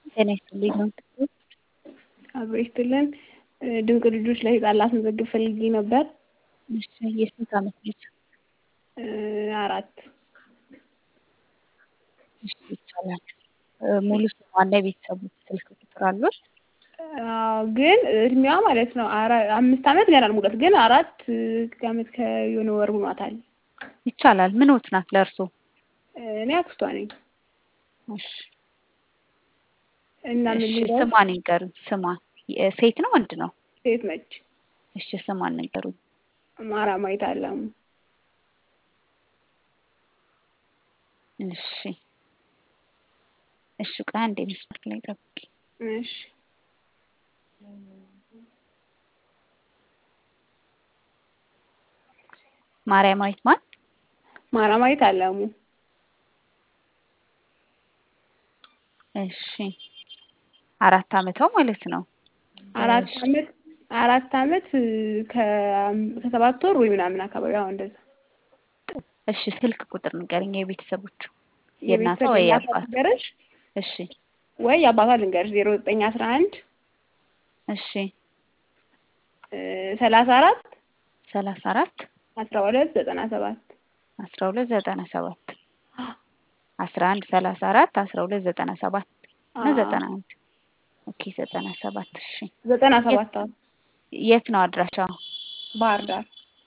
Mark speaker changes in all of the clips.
Speaker 1: ጤና ይስጥልኝ ነው
Speaker 2: አብሮ ይስጥልን። ድንቅ ልጆች ለህፃን ላስመዘግብ ፈልጌ ነበር።
Speaker 1: እሺ የስንት ዓመት ልጅ?
Speaker 2: አራት
Speaker 1: እሺ ይቻላል። ሙሉ ስሟና የቤተሰቦች ስልክ ቁጥር አሉት?
Speaker 2: አዎ ግን እድሜዋ ማለት ነው አምስት ዓመት ገና አልሞላት ግን አራት ዓመት ከየሆነ ወር ሆኗታል።
Speaker 1: ይቻላል። ምንዎት ናት ለእርሶ?
Speaker 2: እኔ አክስቷ ነኝ።
Speaker 1: እሺ
Speaker 2: እና ምን
Speaker 1: እሺ
Speaker 2: ልበል?
Speaker 1: ስሟን ይንገሩኝ። ስሟን ሴት ነው ወንድ ነው?
Speaker 2: ሴት ነች።
Speaker 1: እሺ ስሟን ንገሩኝ።
Speaker 2: ማራማዊት አለሙ።
Speaker 1: እሺ እሺ ቆይ አንዴ መስመር ላይ ጠብቂኝ።
Speaker 2: እሺ
Speaker 1: ማርያማዊት ማን?
Speaker 2: ማራማዊት አለሙ።
Speaker 1: እሺ አራት ዓመቷ ማለት ነው።
Speaker 2: አራት
Speaker 1: እሺ
Speaker 2: ዓመት አራት ዓመት ከ- ከሰባት ወር ወይ ምናምን አካባቢ አሁን እንደዛ
Speaker 1: እሺ ስልክ ቁጥር ንገረኝ የቤተሰቦቹ የእናቷ
Speaker 2: የቤተሰብ
Speaker 1: ወይ
Speaker 2: የእናቷ
Speaker 1: የአባት?
Speaker 2: ልንገርሽ
Speaker 1: እሺ
Speaker 2: ወይ የአባቷ ልንገርሽ ዜሮ ዘጠኝ አስራ አንድ
Speaker 1: እሺ
Speaker 2: ሰላሳ አራት
Speaker 1: ሰላሳ አራት
Speaker 2: አስራ ሁለት ዘጠና ሰባት
Speaker 1: አስራ ሁለት ዘጠና ሰባት አስራ አንድ ሰላሳ አራት አስራ ሁለት ዘጠና ሰባት ነው ዘጠና አንድ ኦኬ ዘጠና ሰባት እሺ
Speaker 2: ዘጠና
Speaker 1: የት
Speaker 2: ሰባት አዎ
Speaker 1: የት ነው አድራሻው?
Speaker 2: ባህር ዳር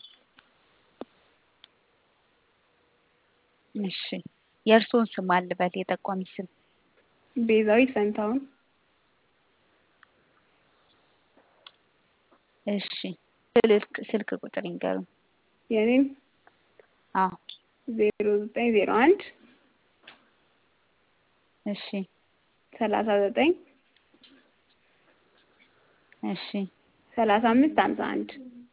Speaker 1: እሺ የእርስዎን ስም አልበል የጠቋሚ ስም?
Speaker 2: ቤዛዊት ፈንታሁን
Speaker 1: እሺ ስልክ ስልክ ቁጥር ይንገሩኝ።
Speaker 2: የኔም
Speaker 1: አዎ
Speaker 2: ዜሮ ዘጠኝ ዜሮ አንድ
Speaker 1: እሺ
Speaker 2: ሰላሳ ዘጠኝ
Speaker 1: እሺ
Speaker 2: ሰላሳ አምስት ሀምሳ አንድ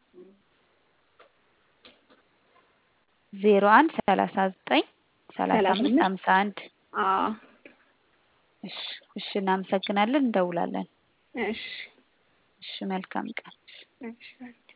Speaker 1: ዜሮ አንድ ሰላሳ ዘጠኝ ሰላሳ
Speaker 2: ሰላሳ
Speaker 1: አምስት
Speaker 2: አምስት
Speaker 1: ሀምሳ አንድ
Speaker 2: አዎ
Speaker 1: እሺ እሺ እናመሰግናለን እንደውላለን።
Speaker 2: እሺ
Speaker 1: እሺ መልካም ቀን።
Speaker 2: እሺ